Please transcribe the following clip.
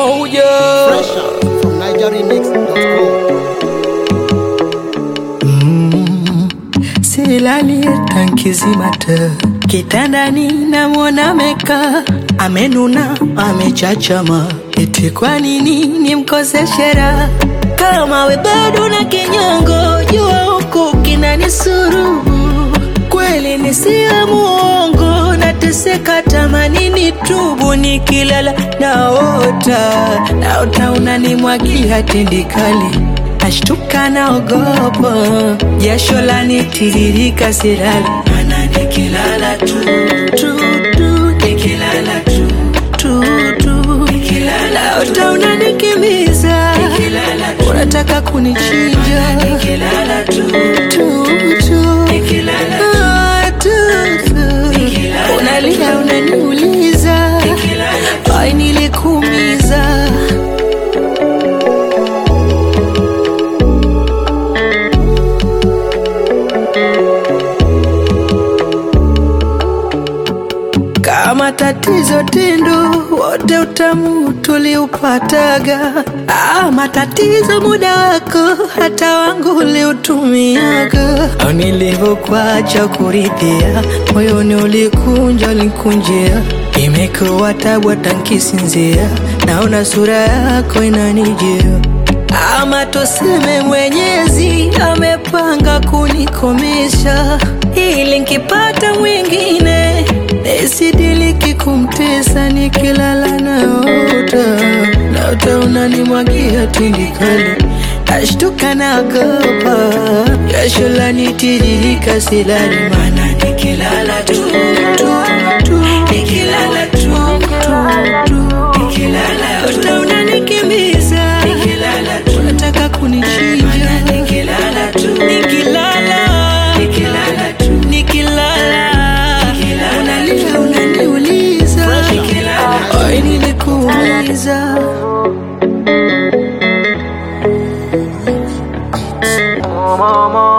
Moja Fresh out from NigerRemix.com. silali tankizimata kitandani namwona meka amenuna amechachama eti kwa nini nimkoseshe raha kama we bado na kinyongo jua huku kinanisuru kweli nisiyo muongo nateseka tamanini tubu nikilala naota naota unanimwagia tindikali nashtuka naogopa jasho lanitiririka silali mana nikilala tu tu tu nikilala tu tu tu nikilala naota unanikimbiza unataka kunichinja nikilala tu tu tu nikilala Ah, tu tu unalia unaniuliza ai nilikuumiza kama tatizo tendo wote utamu tuliupataga ah, matatizo muda wako hata wangu uliutumiaga au nilivyokuacha kuridhia moyoni ulikunja ulikunjia imekuwa tabu hata nkisinzia naona sura yako inanijia ama tuseme mwenyezi amepanga kunikomesha ili nkipata mwingine nisidiliki kumtesa nikilala naota naota unanimwagia tindikali ashtuka naogopa jasho lanitiririka silali mana nikilala tu tu tu nikilala tu tu tu nikilala naota unanikimbiza nikilala tu unataka kunichinja nikilala tu nikilala nikilala tu nikilala unalia unaniuliza ai nilikuuliza mama